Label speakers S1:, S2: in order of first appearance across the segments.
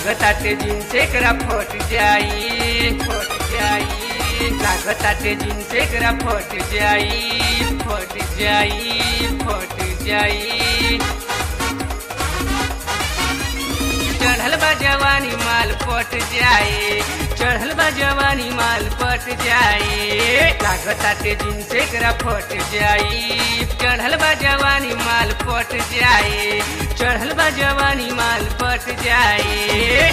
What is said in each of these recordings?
S1: लागताटे जिनसे करा फट जाई फट जाई लागताटे जिनसे करा फट जाई फट जाई फट जाई चढ़ल बा जवानी माल पट जाए चढ़ल बा जवानी माल पट जाए लागताटे जिनसे करा फट जाई चढ़ल बा जवानी माल पट जाए चढ़ल बा जवानी माल पट जाए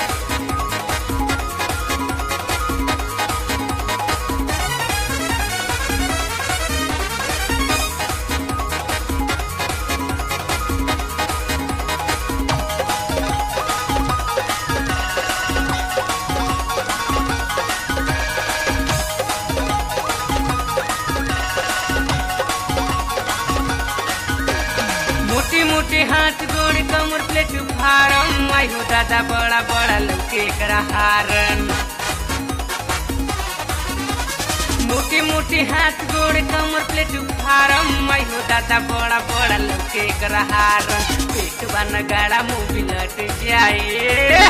S1: मोटी मोटी हाथ गोड़ कमर प्लेट फारम आई हो दादा बड़ा बड़ा लौके करा हारन मोटी मोटी हाथ गोड़ कमर प्लेट फारम आई हो दादा बड़ा बड़ा लौके करा हारन पेट बन गाड़ा मुंह बिलट जाए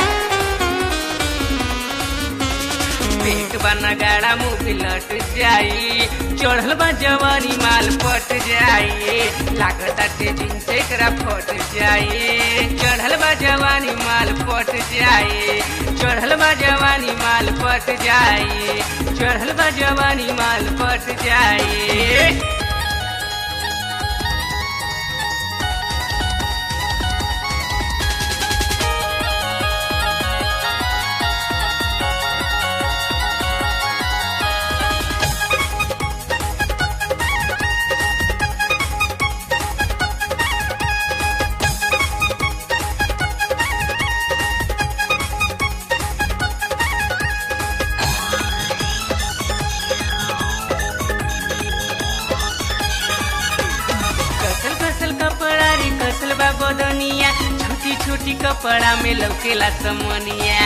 S1: पेट बना गाड़ा मुंह पिलट जाई चढ़ल बा जवानी माल पट जाई लागताटे जिनसे करा फट जाई चढ़ल बा जवानी माल पट जाई चढ़ल बा जवानी माल पट जाई चढ़ल बा जवानी माल पट जाई कसल कसल कपड़ा रे कसल बा बदनिया छोटी छोटी कपड़ा में लौकेला समनिया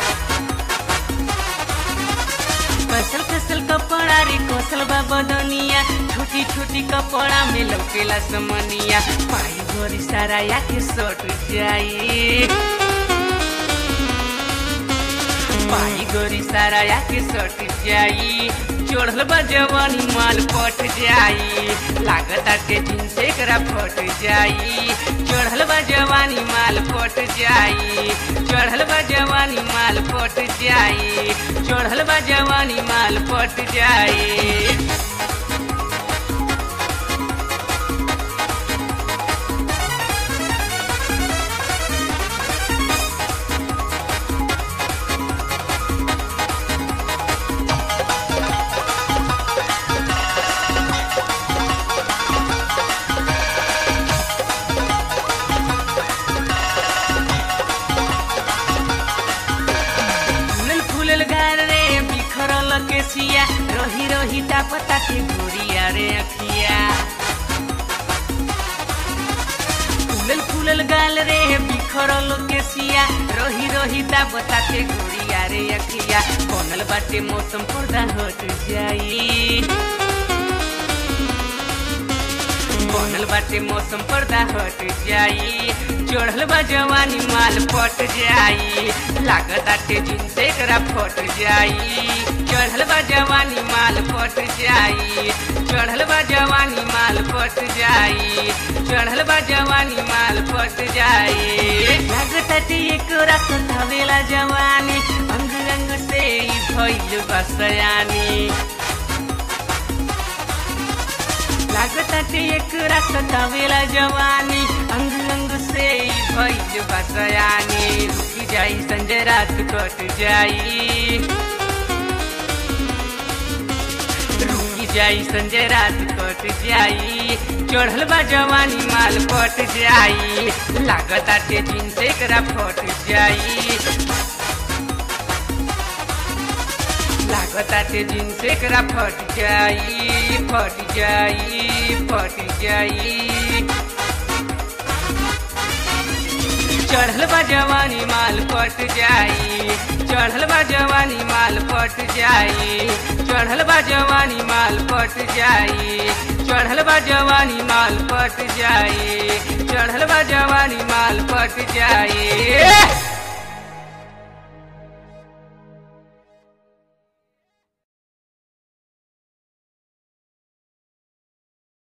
S1: कसल कसल कपड़ा रे कसल बा बदनिया छोटी छोटी कपड़ा में लौकेला समनिया पाई गोरी सारा या के सट जाई पाई गोरी सारा या के सट जाई चढ़ल बा जवानी माल पट जाई लागताटे जिनसे करा फट जाई चढ़ल बा जवानी माल पट जाई चढ़ल बा जवानी माल पट जाई चढ़ल बा जवानी माल पट जाई फूलल फूलल गार रे बिखरल केसिया रही रही टापता के गोरिया रे अखिया फूलल फूलल गाल रे बिखरल केसिया रही रही टापता के गोरिया रे अखिया बनल बाटे मौसम पर्दा हट जाई बनल बाटे मौसम पर्दा हट जाई चढ़ल बा जवानी माल पट जाई लागताटे जिनसे करा फट जाई चढ़ल बा जवानी माल पट जाई चढ़ल बा जवानी माल पट जाई चढ़ल बा जवानी माल पट जाई लागताटे एक रात धवेला जवानी अंग अंग से ई भइल बसयानी लागताटे एक रास्ता वेला जवानी अंग अंग से भइल बसयानी रुकी जाई संजय रात कट जाई रुकी जाई संजय रात कट जाई चढ़ल बा जवानी माल पट जाई लागताटे जिनसे करा फट जाई लागताटे जिनसे करा फट जाई फट जाई फट जाई चढ़ल बा जवानी माल पट जाई चढ़ल बा जवानी माल पट जाई चढ़ल बा जवानी माल पट जाई चढ़ल बा जवानी माल पट जाई चढ़ल बा जवानी माल पट जाई